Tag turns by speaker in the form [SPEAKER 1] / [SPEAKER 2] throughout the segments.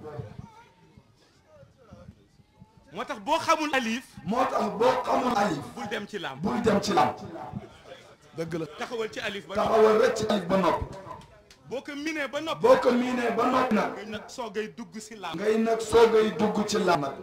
[SPEAKER 1] moo tax boo xamul alif
[SPEAKER 2] moo tax boo xamul alif
[SPEAKER 1] bul dem ci lam
[SPEAKER 2] bul dem ci lam dëgg la
[SPEAKER 1] taxawal ci alif ba
[SPEAKER 2] taxawal rek ci alif ba noppi
[SPEAKER 1] boo ko minee ba noppi
[SPEAKER 2] boo ko miinee ba noppi nag
[SPEAKER 1] ngay nag soogay dugg si lam
[SPEAKER 2] ngay nag soogay dugg ci lam nag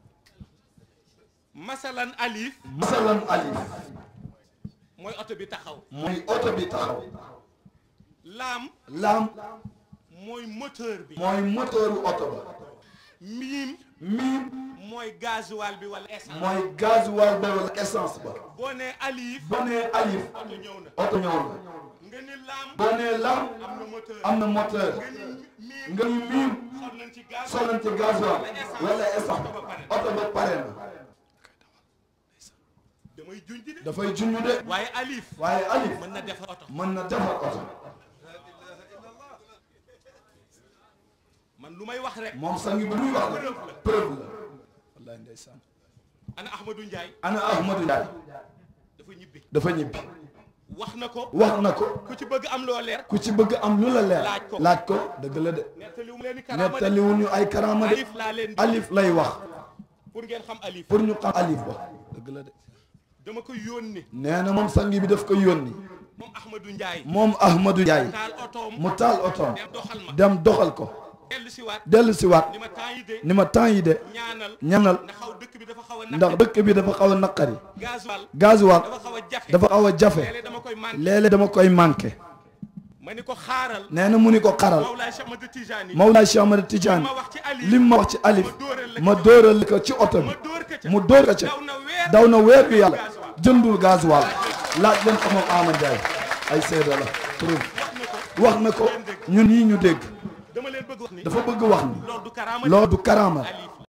[SPEAKER 1] masalan alif
[SPEAKER 2] masalan alif
[SPEAKER 1] mooy oto bi taxaw
[SPEAKER 2] mooy oto bi taxaw
[SPEAKER 1] laam
[SPEAKER 2] lam
[SPEAKER 1] mooy moteur bi
[SPEAKER 2] mooy moteuru oto ba
[SPEAKER 1] miim
[SPEAKER 2] miim
[SPEAKER 1] mooy gasoil bi wala essence
[SPEAKER 2] mooy gasoil ba wala essence ba
[SPEAKER 1] boo nee alif
[SPEAKER 2] boo nee alif
[SPEAKER 1] oto ñëw na
[SPEAKER 2] oto ñëw na
[SPEAKER 1] nga ni laam
[SPEAKER 2] boo nee lam
[SPEAKER 1] am na moteur
[SPEAKER 2] am na moteur
[SPEAKER 1] nga ni miim
[SPEAKER 2] nga ni miim
[SPEAKER 1] sol nañ ci gaz
[SPEAKER 2] solal ci gasoil wala essence oto ba pare na
[SPEAKER 1] damay junj de
[SPEAKER 2] dafay junj de
[SPEAKER 1] waaye alif
[SPEAKER 2] waaye alif
[SPEAKER 1] mën na defar oto
[SPEAKER 2] mën na defar oto
[SPEAKER 1] man lu may wax rek
[SPEAKER 2] moom sangi bi muy wax la preuve la wallahi ndeysaan
[SPEAKER 1] ana Ahmadou Ndiaye
[SPEAKER 2] ana Ahmadou Ndiaye
[SPEAKER 1] dafa ñibbi
[SPEAKER 2] dafa ñibbi
[SPEAKER 1] wax na ko
[SPEAKER 2] wax na ko
[SPEAKER 1] ku ci bëgg am loo leer
[SPEAKER 2] ku ci bëgg am lu la leer
[SPEAKER 1] Laaj ko.
[SPEAKER 2] laaj ko dëgg la de
[SPEAKER 1] nettaliwu leen ni karaama de
[SPEAKER 2] nettaliwuñu ay karaama de
[SPEAKER 1] alif laa leen di
[SPEAKER 2] alif lay wax
[SPEAKER 1] pour ngeen xam alif
[SPEAKER 2] pour ñu xam alif ba dëgg la de
[SPEAKER 1] dama ko yónni
[SPEAKER 2] nee na moom sangi bi daf ko yónni
[SPEAKER 1] moom Ahmadou Ndiaye
[SPEAKER 2] moom Ahmadou Ndiaye
[SPEAKER 1] taal otoom
[SPEAKER 2] mu taal otoom
[SPEAKER 1] dem doxal ma
[SPEAKER 2] dem doxal ko
[SPEAKER 1] dellu si waat
[SPEAKER 2] dellu si waat
[SPEAKER 1] ni ma temps yi de
[SPEAKER 2] ni ma temps yi de
[SPEAKER 1] ñaanal
[SPEAKER 2] ñanal
[SPEAKER 1] ndax xaw dëkk bi dafa xaw a
[SPEAKER 2] ndax
[SPEAKER 1] naqari
[SPEAKER 2] dëkk bi dafa xaw a naqari
[SPEAKER 1] gasoil
[SPEAKER 2] gasoil
[SPEAKER 1] dafa xaw a jafe
[SPEAKER 2] dafa xaw a jafe
[SPEAKER 1] léeg-léeg dama koy manqué
[SPEAKER 2] léeg-léeg dama koy manqué
[SPEAKER 1] ma ni ko xaaral
[SPEAKER 2] nee na mu ni ko xaral
[SPEAKER 1] Mawlaay Cheikh Ahmad Tijani
[SPEAKER 2] Mawlaay Cheikh Ahmad Tidiane
[SPEAKER 1] ma wax ci alif
[SPEAKER 2] lim ma wax ci alif
[SPEAKER 1] ma dóoral la
[SPEAKER 2] ma dóoral ko ci oto bi
[SPEAKER 1] ma dóor ka ca
[SPEAKER 2] mu dóor ko ca
[SPEAKER 1] daw na weer
[SPEAKER 2] daw na weer bi yàlla jëndul gasoil laaj leen ko moom Ama Ndiaye ay seede la preuve wax na ko ñun ñii ñu dégg
[SPEAKER 1] dama leen bëgg wax ni
[SPEAKER 2] dafa bëgg wax ni
[SPEAKER 1] loolu du karaama
[SPEAKER 2] loolu du karaama
[SPEAKER 1] alif